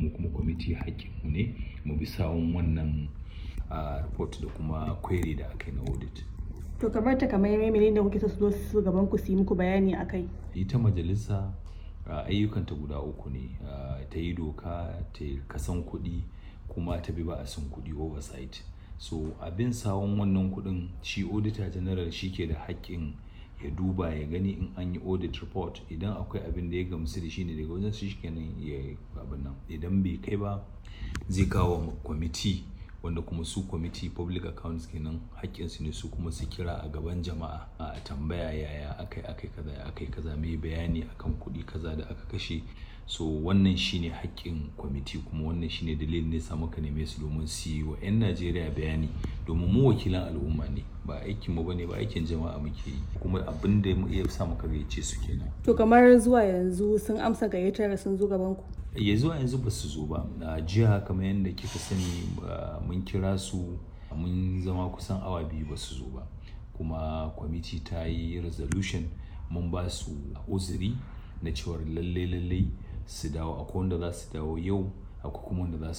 mu kuma kwamiti haƙƙinmu ne mu bi sawun wannan report da kuma query da aka yi na audit to kamar ta kamar menene da kuke so su zo su gaban ku su yi muku bayani akai ita majalisa ayyukanta guda uku ne ta yi doka ta yi kasan kuɗi kuma ta bi ba'asin kuɗi oversight so abin sawun wannan kuɗin shi auditor general shi ke da haƙƙin ya duba ya gani in an yi audit report idan akwai abin da ya gamsu da shi ne daga wajen su shi kenan ya abin nan idan bai kai ba zai kawo kwamiti wanda kuma su kwamiti public accounts kenan haƙƙinsu ne su kuma su kira a gaban jama'a a tambaya yaya akai akai kaza ya akai kaza mai bayani akan kuɗi kaza da aka kashe so wannan shine haƙƙin kwamiti kuma wannan shine dalilin da sa muka neme su domin su yi wa 'yan najeriya bayani domin mu wakilan al'umma ne ba aikin mu bane ba aikin jama'a muke yi kuma abin da ya sa muka gayyace su kenan to kamar zuwa yanzu sun amsa gayyatar sun zo gaban ku ya zuwa yanzu ba su zo ba a jiya kamar yadda kika sani mun kira su mun zama kusan awa biyu ba su zo ba kuma kwamiti ta yi resolution mun ba su uzuri na cewar lalle lalle su dawo akwai wanda za su dawo yau akwai kuma wanda za